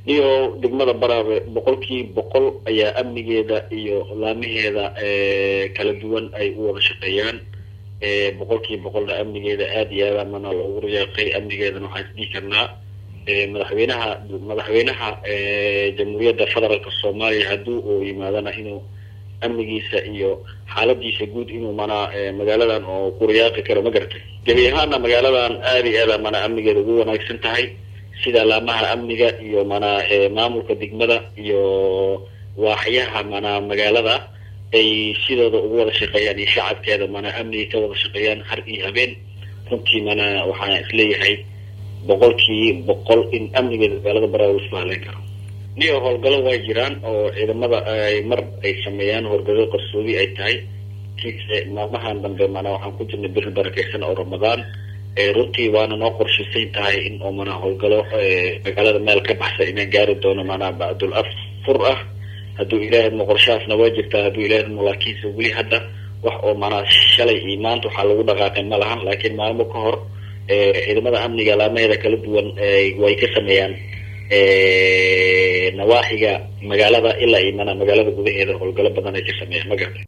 iyo degmada baraabe boqolkii boqol ayaa amnigeeda iyo laamaheeda kala duwan ay u wada shaqeeyaan boqolkii boqolna amnigeeda aada iyo aada mana loogu riyaaqay amnigeedana waxaan isdhihi karnaa madaxweynaha madaxweynaha jamhuuriyadda federaalka soomaaliya haddii uu yimaadana inuu amnigiisa iyo xaaladiisa guud inuu mana magaaladan oo ku riyaaqi karo ma garatay gebi ahaana magaaladan aada iyo aada mana amnigeeda ugu wanaagsan tahay sida laamaha amniga iyo mana maamulka degmada iyo waaxyaha mana magaalada ay sidooda ugu wada shaqeeyaan iyo shacabkeeda mana amniga ka wada shaqeeyaan har iyo habeen runtii mana waxaan isleeyahay boqolkii boqol in amnigeeda magaalada baraawe isku haleyn karo niyo howlgalo way jiraan oo ciidamada ay mar ay sameeyaan howlgalo qarsoodi ay tahay kiise maalmahan dambe mana waxaan ku jirnay beri barakeysan oo ramadaan runtii waana noo qorshaysan tahay in oo mana howlgalo magaalada meel ka baxsa inaan gaari doono mana bacdul afur ah hadduu ilaahay mo qorshahaasna waa jirtaa hadduu ilaahay mo laakiinse weli hadda wax oo mana shalay iyo maanta waxaa lagu dhaqaaqay ma lahan laakiin maalmo ka hor ciidamada amniga laamaheeda kala duwan way ka sameeyaan nawaaxiga magaalada ilaa iyo mana magaalada gudaheeda howlgalo badan ay ka sameeyaan ma gartay